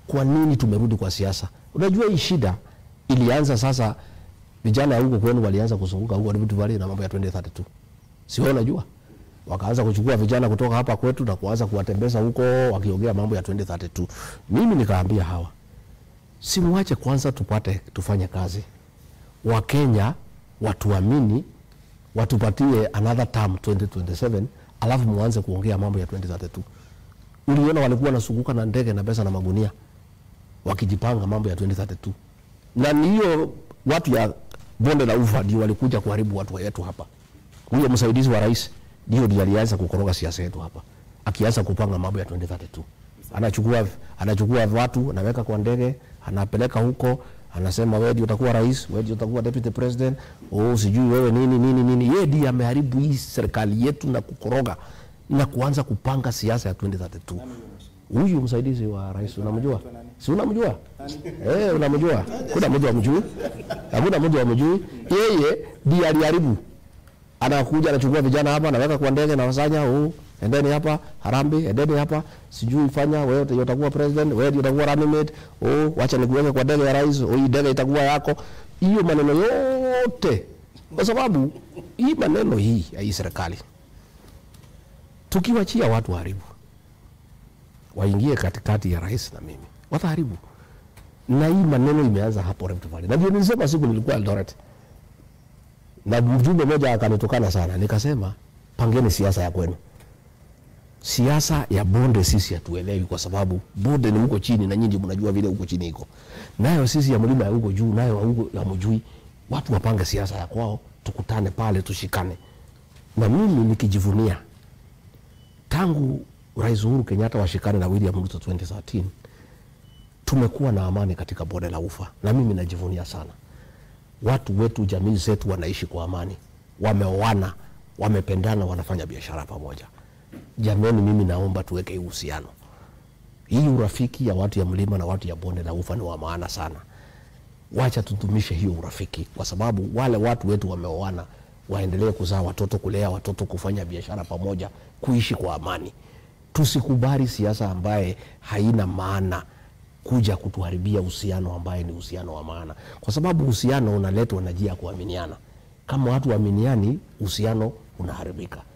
kwa nini tumerudi kwa siasa? Unajua hii shida ilianza sasa, vijana huko kwenu walianza kuzunguka huko Rift Valley na mambo ya 2032 si wewe unajua, wakaanza kuchukua vijana kutoka hapa kwetu na kuanza kuwatembeza huko wakiongea mambo ya 2032. Mimi nikaambia hawa, simwache kwanza tupate tufanye kazi, Wakenya watuamini, watupatie another term 2027, alafu muanze kuongea mambo ya 2032. Uliona walikuwa wanazunguka na ndege na pesa na magunia wakijipanga mambo ya 2032 na ni hiyo watu ya bonde la ufa ndio walikuja kuharibu watu wetu hapa. Huyo msaidizi wa rais ndio ndiye alianza kukoroga siasa yetu hapa, akianza kupanga mambo ya 2032. Anachukua anachukua watu anaweka kwa ndege, anapeleka huko, anasema wewe ndio utakuwa rais, wewe ndio utakuwa deputy president, oh sijui wewe nini nini nini. Yeye ndiye ameharibu hii serikali yetu na kukoroga na kuanza kupanga siasa ya 2032. Huyu msaidizi wa rais unamjua? Si unamjua? Eh, unamjua? Kuna mtu amjui? Hakuna mtu amjui. Yeye ndiye aliharibu. Anakuja anachukua vijana hapa anaweka kwa ndege na wasanya, oh, endeni hapa Harambe, endeni hapa, sijui fanya wewe ndio utakuwa president, wewe ndio utakuwa running mate, oh, wacha nikuweke kwa ndege ya rais, oh, hii ndege itakuwa yako. Hiyo maneno yote kwa sababu hii maneno hii ya hii serikali tukiwachia watu waharibu waingie katikati ya rais na mimi wataharibu. Na hii maneno imeanza hapo Rift Valley, na ndio nilisema siku nilikuwa Eldoret na mjumbe mmoja akanitukana sana, nikasema pangeni siasa ya kwenu. Siasa ya bonde sisi hatuelewi, kwa sababu bonde ni huko chini na nyinyi mnajua vile huko chini iko, nayo sisi ya mlima ya huko juu nayo huko hamjui. Watu wapange siasa ya kwao, tukutane pale tushikane. Na mimi nikijivunia tangu Rais Uhuru Kenyatta washikane na William Ruto 2013 tumekuwa na amani katika bonde la Ufa, na mimi najivunia sana. Watu wetu, jamii zetu wanaishi kwa amani, wameoana, wamependana, wanafanya biashara pamoja. Jameni, mimi naomba tuweke hii uhusiano, hii urafiki ya watu ya mlima na watu ya bonde la Ufa ni wa maana sana. Wacha tudumishe hiyo urafiki, kwa sababu wale watu wetu wameoana, waendelee kuzaa watoto, kulea watoto, kufanya biashara pamoja, kuishi kwa amani. Tusikubali siasa ambaye haina maana kuja kutuharibia uhusiano ambaye ni uhusiano wa maana, kwa sababu uhusiano unaletwa na njia ya kuaminiana. Kama watu waaminiani, uhusiano unaharibika.